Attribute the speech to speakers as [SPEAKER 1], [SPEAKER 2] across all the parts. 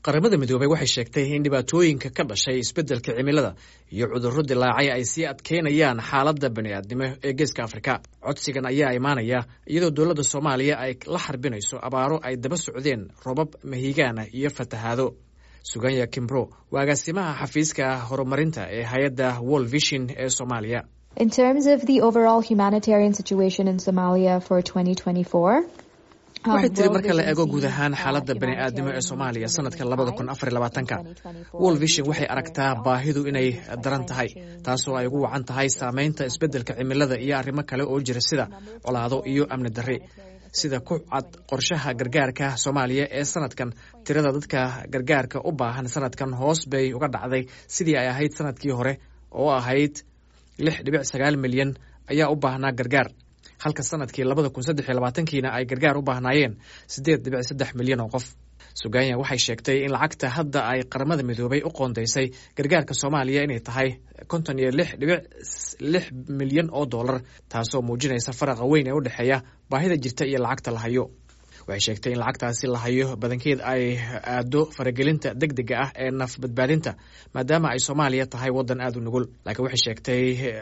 [SPEAKER 1] qaramada midoobey waxay sheegtay in dhibaatooyinka ka dhashay isbeddelka cimilada iyo cudurro dilaacay ay sii adkeynayaan xaaladda bani'aadnimo ee geeska afrika codsigan ayaa imaanaya iyadoo dowladda soomaaliya ay la xarbinayso abaaro ay daba socdeen robab mahigaana iyo fatahaado suganya kimbro waa agaasimaha xafiiska horumarinta ee hay-adda world vision ee soomaaliya
[SPEAKER 2] In terms of the overall humanitarian situation in Somalia for 2024,
[SPEAKER 1] waxay tiri marka la eego guud ahaan xaaladda bani'aadnimo ee soomaaliya sanadka labada kun afar iyo labaatanka world vision waxay aragtaa baahidu inay daran tahay taasoo ay ugu wacan tahay saameynta isbeddelka cimilada iyo arrimo kale oo jira sida colaado iyo amni darri sida ku cad qorshaha gargaarka soomaaliya ee sanadkan tirada dadka gargaarka u baahan sanadkan hoos bay uga dhacday sidii ay ahayd sanadkii hore oo ahayd lix dhibic sagaal milyan ayaa u baahnaa gargaar halka sanadkii labada kun saddex iyo labaatankiina ay gargaar u baahnaayeen siddeed dhibic saddex milyan oo qof suganya waxay sheegtay in lacagta hadda ay qaramada midoobay u qoondaysay gargaarka soomaaliya inay tahay konton iyo lix dhibic lix milyan oo dollar taasoo muujinaysa faraqa weyn ee u dhexeeya baahida jirta iyo lacagta la hayo waxay sheegtay in lacagtaasi la hayo badankeed ay aado faragelinta deg dega ah ee naf badbaadinta maadaama ay soomaaliya tahay waddan aad u nugul laakiin waxay sheegtay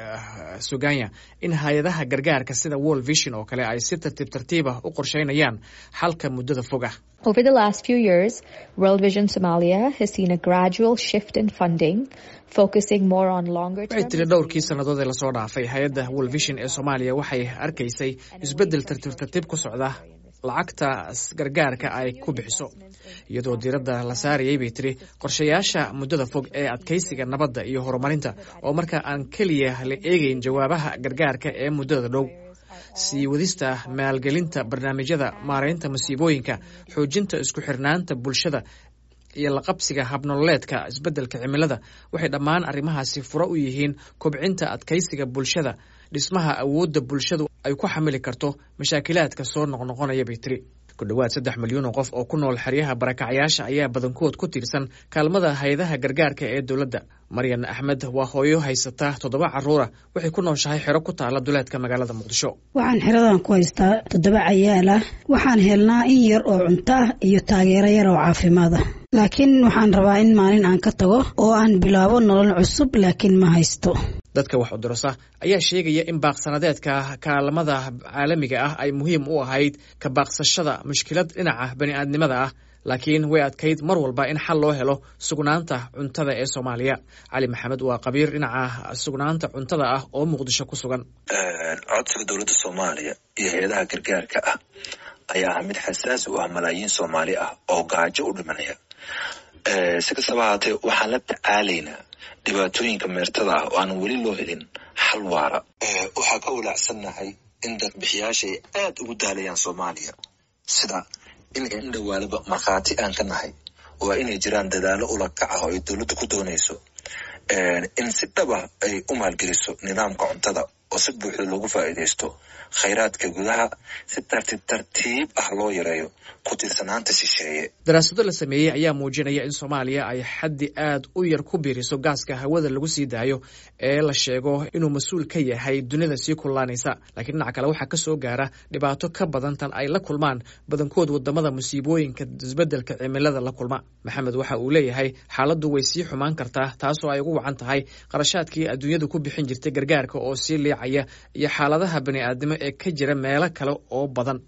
[SPEAKER 1] suganya in hay-adaha gargaarka sida world vision oo kale ay si tartiib tartiibah u qorsheynayaan xalka muddada fog ah
[SPEAKER 2] over the last few years, World Vision Somalia has seen a gradual shift in funding, focusing more on longer
[SPEAKER 1] waxay tiri dhowrkii sannadood ee lasoo dhaafay hay-adda world vision ee soomaaliya waxay arkaysay isbeddel tartiib tartiib ku socda lacagta gargaarka ay ku bixiso iyadoo diiradda la saarayay bay tiri qorshayaasha muddada fog ee adkeysiga nabadda iyo horumarinta oo marka aan keliya la eegeyn jawaabaha gargaarka ee muddada dhow sii wadista maalgelinta barnaamijyada maaraynta masiibooyinka xoojinta isku xirnaanta bulshada iyo laqabsiga habnololeedka isbeddelka cimilada waxay dhammaan arrimahaasi furo u yihiin kobcinta adkeysiga bulshada dhismaha awoodda bulshadu ay ku xamili karto mashaakilaadka soo noqnoqonaya bay tiri ku dhowaad saddex milyuun oo qof oo ku nool xeryaha barakacyaasha ayaa badankood ku tiirsan kaalmada hay-adaha gargaarka ee dowladda maryan axmed waa hooyo haysata toddoba carruura waxay ku nooshahay xero ku taala duleedka magaalada muqdisho
[SPEAKER 3] waxaan xeradan ku haystaa toddoba cayaal ah waxaan helnaa in yar oo cunto ah iyo taageero yar oo caafimaad ah laakiin waxaan rabaa in maalin aan ka tago oo aan bilaabo nolol cusub laakiin ma haysto
[SPEAKER 1] dadka wax udurasa ayaa sheegaya in baaqsanadeedka kaalmada caalamiga ah ay muhiim u ahayd ka baaqsashada mushkilad dhinaca bani'aadnimada ah laakiin way adkayd mar walba in xal loo helo sugnaanta cuntada ee soomaaliya cali maxamed waa qabiir dhinaca sugnaanta cuntada ah oo muqdisho ku sugan
[SPEAKER 4] codsiga dowladda soomaaliya iyo hay-adaha gargaarka ah ayaa ah mid xasaasi u ah malaayiin soomaali ah oo gaajo u dhimanaya si kastaba haatee waxaan la tacaalaynaa dhibaatooyinka meertada ah oo aan weli loo helin xal waara waxaa ka walaacsannahay in dadbixiyaasha ay aad ugu daalayaan soomaaliya sida in in dhowaalaba markhaati aan ka nahay waa inay jiraan dadaalo ula kaca oo ay dowladda ku doonayso in si dhaba ay u maalgeliso nidaamka cuntada oo si buuxda loogu faa'iidaysto khayraadka gudaha si tartiib tartiib ah loo yareeyo ku tiirsanaanta shisheeye
[SPEAKER 1] daraasado la sameeyey ayaa muujinaya in soomaaliya ay xaddi aad u yar ku biiriso gaaska hawada lagu sii daayo ee la sheego inuu mas-uul ka yahay dunida sii kullaanaysa laakiin dhinaca kale waxaa ka soo gaara dhibaato ka badan tan ay la kulmaan badankood wadamada musiibooyinka isbeddelka cimilada la kulma maxamed waxa uu leeyahay xaaladdu way sii xumaan kartaa taasoo ay ugu wacan tahay qarashaadkii adduunyadu ku bixin jirtay gargaarka oo sii liicaya iyo xaaladaha bani'aadnimo ee ka jira meelo kale oo badan